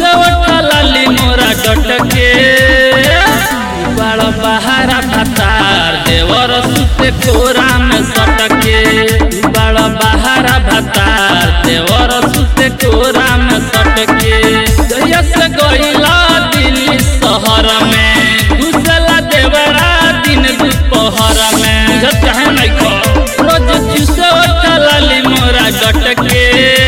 चूसे उठलाली मोरा डटके बड़ बहारा भतार देवर सुते कोरा में सटके बड़ बहारा भतार देवर सुते कोरा में सटके जहिया से गईला दिल्ली शहर में घुसला देवरा दिन दुपहर में जब चाहे नहीं खो रोज चूसे उठलाली मोरा डटके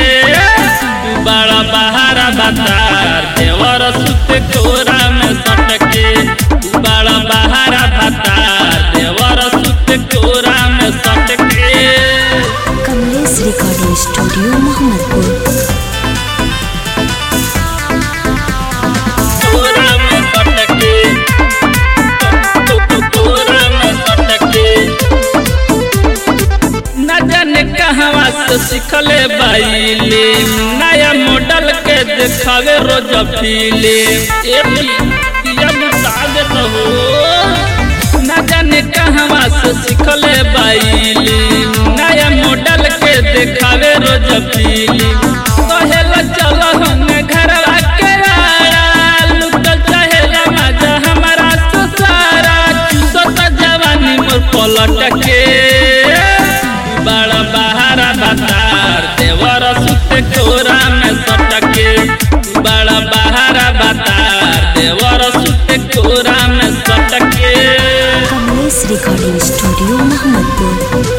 बड़ा बहारा भतार देवर सुते कोरा में सटके बड़ा बहारा भतार देवर सुते कोरा में सटके कमलेश रिकॉर्डिंग स्टूडियो मोहम्मदपुर कोरा में सटके कोरा में सटके न जाने कहवा से सिखले बाइले नया मॉडल के देखावे रोज फीले ए पिया मुताद रहो न जाने कहवा से सिखले बाइले नया मॉडल के देखावे रोज फीले कहेला चल हम घरवा के आया लुटल चाहेला मजा हमारा ससारा चूसता जवानी मोर पलट के बड़ा बहारा बतार देवर सुते कोरा में सटके बड़ा बहारा बतार देवर सुते कोरा में सटके कमलेश रिकॉर्डिंग स्टूडियो मोहम्मदपुर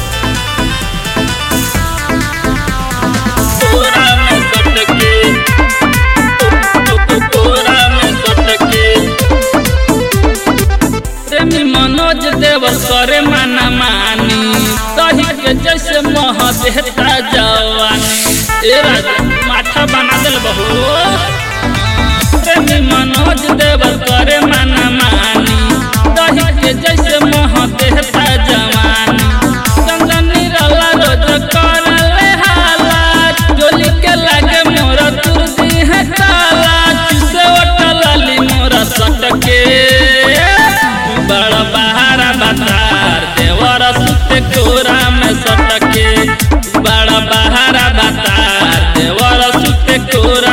कोरा में सटके कोरा में सटके प्रेमी मनोज देव करे माना मानी दही के जैसे मह देहता जवानी ए राजा माथा बना दिल बहू प्रेमी मनोज देव करे माना मानी दही के जैसे मह देहता जवानी चंदन निरला रोज करले हाला जोली के लागे मोर तुरदी है ताला चुसे ओटलाली मोरा सटके बड़ा बहारा बतार देवर सुते कोरा में सटके बड़ा बहारा बतार देवर सुते कोरा